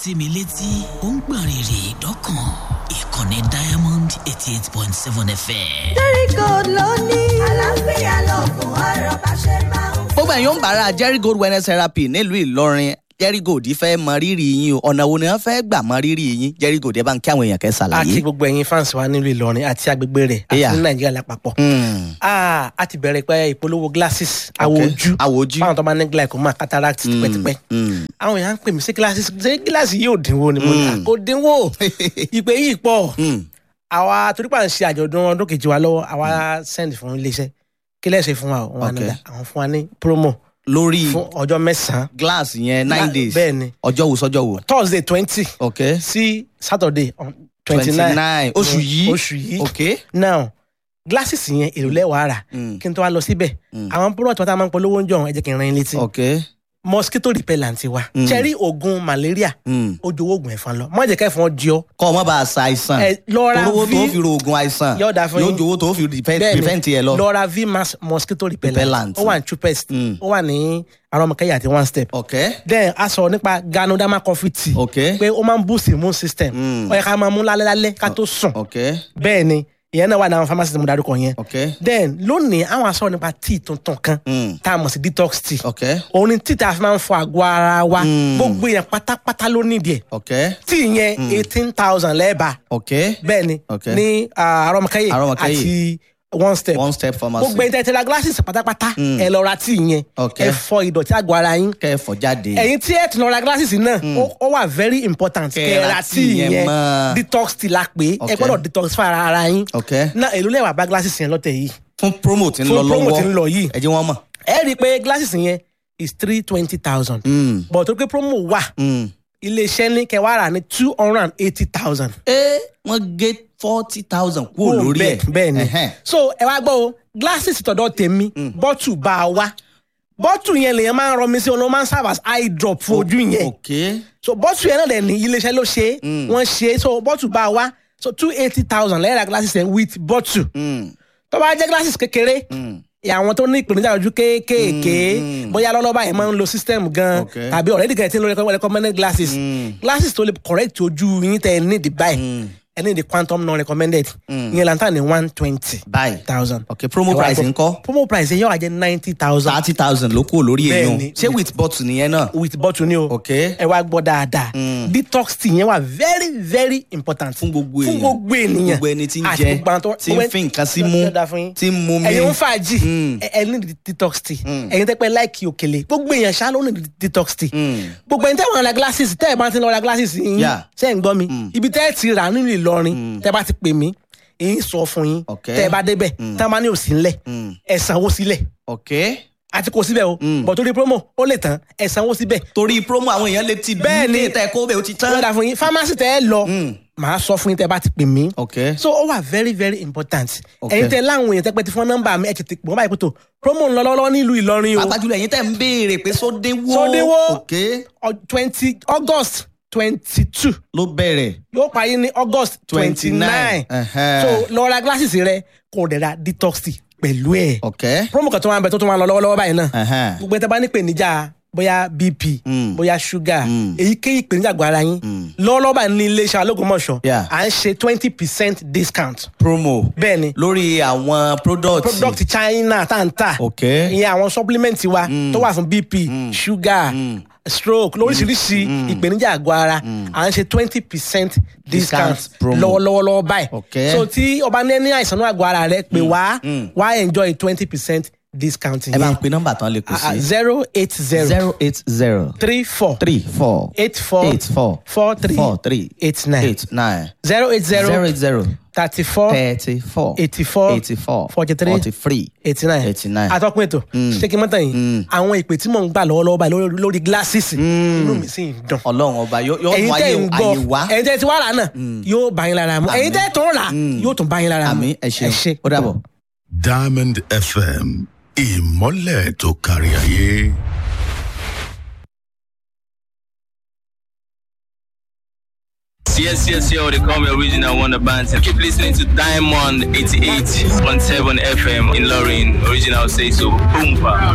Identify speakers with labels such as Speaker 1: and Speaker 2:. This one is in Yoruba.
Speaker 1: sí mi létí ó ń gbọ̀n rìrì dọ́kàn ìkànnì diamond eighty eight point seven fm.
Speaker 2: Jericho ló ní. àlàáfíà lọ́gùn ọ̀rọ̀ bá ṣe máa ń
Speaker 3: gbogbo ẹ̀yin ń bára jerry gold wellness therapy nílùú ìlọrin jerry gold fẹ́ mọ rírì yín o ọ̀nà wo ni wọ́n fẹ́ gbà mọ rírì yín jerry gold ẹ bá ń kí àwọn èèyàn kẹ́
Speaker 4: àti
Speaker 3: ṣàlàyé.
Speaker 4: gbogbo ẹ̀yin fans wa nílùú ìlọrin àti agbègbè rẹ̀ àti
Speaker 3: Yeah.
Speaker 4: ní nàìjíríà lápapọ̀.
Speaker 3: Hmm,
Speaker 4: Ah, a ti bẹ̀rẹ̀ pé ìpolówó glasses àwọ̀
Speaker 3: Okay.
Speaker 4: ojú
Speaker 3: Àwọ̀ ojú.
Speaker 4: fáwọn tó bá ní glaucoma cataract tipẹ́tipẹ́.
Speaker 3: hmm.
Speaker 4: àwọn èèyàn ń pè mí sí glasses ṣé gíláàsì yóò dínwó ni mo ní
Speaker 3: Mm.
Speaker 4: kò dínwó ìpè yìí pọ̀
Speaker 3: Hmm.
Speaker 4: àwa torípa ń ṣe àjọ̀dún ọdún kejì wa lọ́wọ́ àwa send fún iléeṣẹ́ kí lẹ́sẹ̀ fún wa o? wọn
Speaker 3: Okay.
Speaker 4: nígbà àwọn fún wa ní promo
Speaker 3: lórí
Speaker 4: fún ọjọ́ mẹ́sàn-án
Speaker 3: glass yẹn nine
Speaker 4: Gla-
Speaker 3: days
Speaker 4: bẹ́ẹ̀ ni.
Speaker 3: ọjọ́ wo sọ́jọ́ wo.
Speaker 4: thursday twenty
Speaker 3: ok
Speaker 4: sí saturday twenty
Speaker 3: twenty
Speaker 4: nine
Speaker 3: nine oṣù yìí
Speaker 4: oṣù yìí
Speaker 3: ok.
Speaker 4: now glasses yẹn èrò lẹ́wàá rà
Speaker 3: Hmm.
Speaker 4: kí n tó wá lọ síbẹ̀
Speaker 3: Mm.
Speaker 4: àwọn product wọn tá a máa ń polówó ń jọ ẹ jẹ́ kí n ran yín létí
Speaker 3: ok.
Speaker 4: mosquito repellent wa
Speaker 3: Mm.
Speaker 4: cherry oògùn malaria
Speaker 3: Hmm.
Speaker 4: ó jowó oògùn ẹ̀fọn lọ má jẹ́ kẹ́fọn jí ọ
Speaker 3: kọ́ ọ mọ́ bá a sa àìsàn
Speaker 4: ẹ lọ́ra
Speaker 3: olówó tó
Speaker 4: v
Speaker 3: fi ro oògùn àìsàn
Speaker 4: Yóò dáa fún
Speaker 3: yóò
Speaker 4: yín.
Speaker 3: jowó tó fi prevent
Speaker 4: bẹ́ẹ̀ni
Speaker 3: prevent yẹ lọ.
Speaker 4: lọ́ra v mass mosquito repellent
Speaker 3: Repellent.
Speaker 4: ó wà ní chupest
Speaker 3: Mm.
Speaker 4: ó wà ní arọmọkẹyà àti one step
Speaker 3: ok
Speaker 4: then a sọ nípa ganoderma coffee tea
Speaker 3: ok
Speaker 4: pé ó máa ń boost immune system
Speaker 3: Mm.
Speaker 4: ó yẹ ká máa mú lálẹ́ lálẹ́ ká tó sùn
Speaker 3: ok
Speaker 4: bẹ́ẹ̀ ni ìyẹn náà wà ní àwọn pharmacy tí mo darúkọ yẹn
Speaker 3: ok
Speaker 4: then lónìí àwọn aṣọ nípa tea tuntun kan
Speaker 3: Mm.
Speaker 4: tá a mọ̀ sí detox tea
Speaker 3: ok
Speaker 4: òun ni tea tá a fi máa ń fọ àgọ́ ara wa
Speaker 3: Mm.
Speaker 4: gbogbo yẹn pátápátá ló nídìí ẹ̀
Speaker 3: ok
Speaker 4: tea yẹn eighteen thousand lẹ́ẹ̀bà
Speaker 3: ok
Speaker 4: bẹ́ẹ̀ ni
Speaker 3: Okay.
Speaker 4: ní ah, arọmọkẹyẹ
Speaker 3: Arọmọkẹ́yẹ.
Speaker 4: àti one step
Speaker 3: one step pharmacy.
Speaker 4: gbogbo ẹni tẹ́ ti ra glasses pátápátá
Speaker 3: Mm.
Speaker 4: ẹ lọ ra tea yẹn
Speaker 3: Okay.
Speaker 4: ẹ fọ ìdọ̀tí àgọ́ ara yín
Speaker 3: kẹfọ jáde.
Speaker 4: ẹ̀yin tí ẹ ti lọ ra glasses náà ó- ó wà very important
Speaker 3: Kẹ́
Speaker 4: kẹ́ ẹ
Speaker 3: ra
Speaker 4: ra
Speaker 3: tea
Speaker 4: tea
Speaker 3: yẹn
Speaker 4: yẹn
Speaker 3: mọ́.
Speaker 4: detox tea la pé ẹ
Speaker 3: Okay.
Speaker 4: gbọ́dọ̀ detox fún ara ara yín
Speaker 3: ok
Speaker 4: náà èló lẹ́wà bá glasses yẹn lọ́tẹ̀ yìí
Speaker 3: fún promo tí ń
Speaker 4: Fún
Speaker 3: lọ
Speaker 4: promo
Speaker 3: lọ́wọ́
Speaker 4: tí ń lọ yìí.
Speaker 3: ẹ jẹ́ wọ́n mọ̀.
Speaker 4: ẹ rí i pé glasses yẹn is three twenty thousand
Speaker 3: Mm.
Speaker 4: but tó pé promo wà
Speaker 3: Mm.
Speaker 4: iléeṣẹ́ ní kẹwàá rà ní two hundred and eighty thousand.
Speaker 3: ẹ wọ́n gé forty thousand kúrò lórí ẹ̀.
Speaker 4: bẹ́ẹ̀ ni
Speaker 3: Ẹhẹ́n.
Speaker 4: so ẹ wá gbọ́ o glasses tọ̀dọ̀ tèmi bọ́tù bá a wá bọ́tù yẹn lèyàn máa ń rọmi sí ọ̀nà máa ń serve as eye drop fún ojú yẹn
Speaker 3: ok
Speaker 4: so bọ́tù yẹn náà dẹ̀ ní iléeṣẹ́ ló ṣe é wọ́n ṣe é so bọ́tù bá a wá so two eighty thousand lẹ́yìn ra glasses yẹn with bọ́tù
Speaker 3: Mm.
Speaker 4: tó bá jẹ́ glasses kékeré
Speaker 3: Mm.
Speaker 4: àwọn tó ní ìpèníjà ojú kéékèèké bóyá lọ́lọ́ba yẹn máa ń lo system gan
Speaker 3: Okay.
Speaker 4: tàbí already gan ẹ ti ń lo recommend- recommended glasses glasses tó lè correct ojú yín tẹ ẹ ní the buy ẹ ní the quantum non recommended ìyẹn lantan ní one twenty
Speaker 3: báyìí
Speaker 4: thousand.
Speaker 3: ok promo
Speaker 4: Ẹ wá
Speaker 3: price
Speaker 4: gbọ́.
Speaker 3: ńkọ́
Speaker 4: promo price yẹn yóò wá jẹ ninety thousand
Speaker 3: thirty thousand ló kúrò lórí
Speaker 4: Bẹ́ẹ̀
Speaker 3: èèyàn
Speaker 4: ni.
Speaker 3: ṣé with bottle nìyẹn náà.
Speaker 4: with bottle ni o
Speaker 3: ok
Speaker 4: ẹ wá gbọ́ dáadáa detox tea yẹn wà very very important
Speaker 3: fún gbogbo èèyàn
Speaker 4: fún gbogbo ènìyàn
Speaker 3: gbogbo ẹni tí ń
Speaker 4: Àti
Speaker 3: jẹ
Speaker 4: gbogbo àwọn tó-
Speaker 3: tí ń fi nǹkan sí mú
Speaker 4: Yóò dáa fún yín.
Speaker 3: tí ń mú mi.
Speaker 4: ẹ̀yin ń fàájì
Speaker 3: Mm.
Speaker 4: ẹ ẹ ní detox tea ẹ̀yin tẹ́ pẹ́ láìkì òkèlè gbogbo èèyàn ṣá ló ní detox tea gbogbo ẹni tẹ́ wọ́n ra glasses tẹ́ ẹ̀ bá ti lọ ra glasses yín
Speaker 3: Yeah.
Speaker 4: ṣe ń gbọ́ mi ibi tẹ́ ẹ̀ ti rà nínú Ìlọrin tẹ́ bá ti pè mí èyí sọ fún yín
Speaker 3: Okay.
Speaker 4: tẹ́ ẹ bá débẹ̀ tẹ́ ẹ bá ní òsì ńlẹ̀ ẹ sanwó sílẹ̀
Speaker 3: ok
Speaker 4: àti kò síbẹ̀ o bọ̀ torí promo ó lè tán ẹ sanwó síbẹ̀
Speaker 3: torí promo àwọn èèyàn lè ti
Speaker 4: Bẹ́ẹ̀ ni.
Speaker 3: bí tẹ kó bẹ́ẹ̀ ó ti
Speaker 4: yóò
Speaker 3: tán.
Speaker 4: dà fún yín pharmacy tẹ́ ẹ lọ màá sọ fún yín tẹ́ ẹ bá ti pè mí
Speaker 3: ok
Speaker 4: so ó wà very very important
Speaker 3: Okay.
Speaker 4: ẹ̀yin tẹ́ láwọn èèyàn tẹ́ pẹ́ ti fún nọ́mbà mi ẹ̀ tètè pè wọ́n báyìí pé tó promo ń lọ lọ́wọ́ nílùú Ìlọrin o
Speaker 3: pàápàá jùlọ ẹ̀yin tẹ́ ń béèrè pé sódéwó
Speaker 4: Sódéwó.
Speaker 3: ok
Speaker 4: twenty August twenty two
Speaker 3: ló bẹ̀rẹ̀
Speaker 4: yóò parí ní August twenty
Speaker 3: 29.
Speaker 4: nine
Speaker 3: Ẹhẹ́.
Speaker 4: so lọ ra glasses rẹ kò dẹ̀ ra detox tea pẹ̀lú ẹ̀
Speaker 3: ok
Speaker 4: promo kan tó máa ń bẹ tó tó máa ń lọ lọ́wọ́lọ́wọ́ báyìí náà
Speaker 3: Ẹhẹ́.
Speaker 4: gbogbo ẹ̀ tẹ́ bá ní ìpèníjà bóyá bp
Speaker 3: Mm.
Speaker 4: bóyá sugar
Speaker 3: Mm.
Speaker 4: èyíkéyìí ìpèníjà àgọ́ ara yín lọ́wọ́lọ́wọ́ báyìí ní iléeṣẹ́ alógúnmọ̀ṣọ́
Speaker 3: Yeah.
Speaker 4: à ń ṣe twenty percent discount
Speaker 3: promo
Speaker 4: bẹ́ẹ̀ ni
Speaker 3: lórí àwọn product
Speaker 4: product China tá n ta
Speaker 3: ok
Speaker 4: ìyẹn àwọn supplement wa tó wà fún bp sugar stroke lóríṣiríṣi ìpèníjà àgọ́ ara à ń ṣe twenty percent discount
Speaker 3: Discount promo.
Speaker 4: lọ́wọ́lọ́wọ́ lọ́wọ́ báyìí
Speaker 3: Okay.
Speaker 4: so tí ọba ní ní àìsàn náà àgọ́ ara rẹ pé wá wá enjoy twenty percent discount
Speaker 3: ẹ bá ń
Speaker 4: yẹn
Speaker 3: pe nọ́mbà tán lè kù sí
Speaker 4: zero eight zero
Speaker 3: zero eight zero
Speaker 4: three four
Speaker 3: three four
Speaker 4: eight four
Speaker 3: eight four
Speaker 4: four three
Speaker 3: four three
Speaker 4: eight nine
Speaker 3: eight nine
Speaker 4: zero eight
Speaker 3: zero
Speaker 4: zero
Speaker 3: eight zero
Speaker 4: thirty four
Speaker 3: thirty four
Speaker 4: eighty four
Speaker 3: eighty four
Speaker 4: forty three
Speaker 3: forty three
Speaker 4: eighty nine
Speaker 3: eighty nine.
Speaker 4: atọ́kùn ètò ṣé kí n mọ́tàn yìí àwọn ìpè tí mò ń gbà lọ́wọ́lọ́wọ́ báyìí lórí- lórí glasses inú mi sì ń dùn
Speaker 3: ọlọ́run ọba yóò yóò
Speaker 4: ẹ̀yin
Speaker 3: mú
Speaker 4: tẹ́
Speaker 3: ayé
Speaker 4: ń
Speaker 3: ayé
Speaker 4: gbọ́
Speaker 3: wá
Speaker 4: ẹ̀yin tẹ́ ti wá rà náà yóò bá yín lára mu ẹ̀yin tẹ́ tó ń rà yóò tún bá yín lára mu
Speaker 3: àmì ẹ ṣeun ó dàbọ̀.
Speaker 5: Diamond FM ìmọ́lẹ̀ tó kárí ayé.
Speaker 6: Yes, yes, yo, they call me Original Wonder Band. Keep listening to Diamond 88.7 FM in Lorraine. Original say so. Boompa.